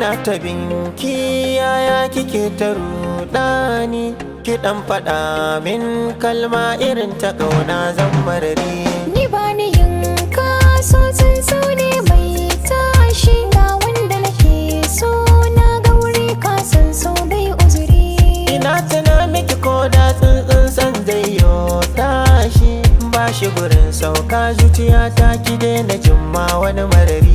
ina ta binki yaya kike ta rudani ki dan faɗa min kalma irin ta ƙauna zan marari Ni ba ni yin kaso so ne mai tashi ga wanda nake so na ga wuri kasan so bai uzuri ina tana miki ko da tsuntsun san zai yo tashi ba shi gurin sauka zuciya ta ki daina jimma wani marari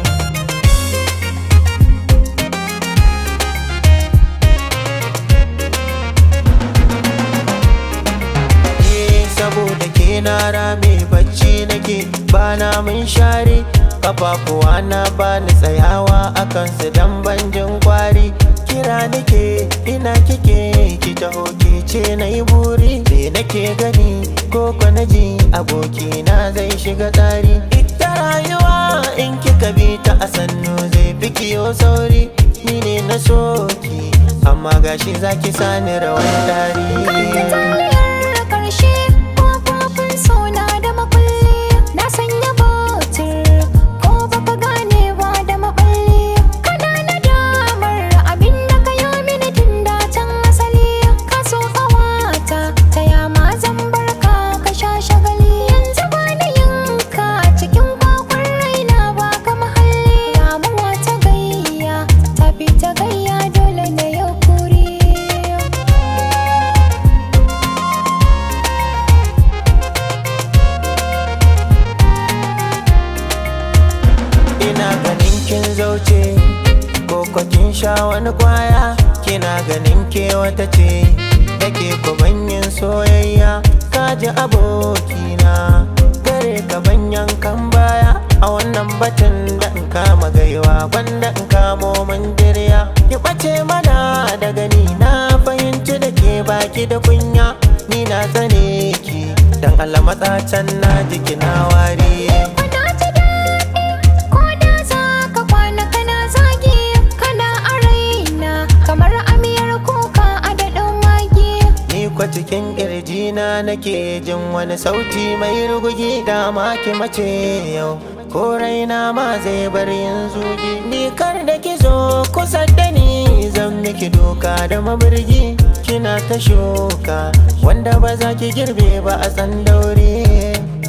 Eh, saboda ke na rame bacci nake bana mun share kafafuwa na bani tsayawa akan su dan banjin kwari kira nake ina kike ki taho ke ce na yi buri me nake gani ko na ji aboki na zai shiga tsari ita rayuwa in kika bi ta a sannu zai fi kiyo sauri ni ne na soki amma gashi zaki sani rawan dari taliyar karshe kofofin sona da makulli na sanya batir ko baka gane ba da maballi kana na damar abin da ka yi mini tun da can asali ka so kawata ta yama zan barka ka sha shagali yanzu ba ni yinka cikin kwakwar raina ba ka mahalli damuwa ta gayya ta fi ta gayya dole na yau kuri ina ganin kin zauce ko ko kin sha wani kwaya kina ganin ke wata ce dake ku banyin soyayya kaji abokina gare ka banyan kan baya a wannan batun da in kama gaiwa gwanda in kamo mandirya ki ɓace mana da gani na fahimci da ke baki da kunya ni na tsane ki dan Allah matsacen na jiki na wari Kuna ji daɗi ko da za ka kwana kana zagi kana a raina kamar amiyar kuka a daɗin magi. Ni kwa cikin na nake jin wani sauti mai rugugi da ki mace yau ko raina ma zai bar yin zugi ni kar da ki zo kusa da ni zan miki doka da mabirgi kina ta shuka wanda ba za ki girbe ba a tsandaure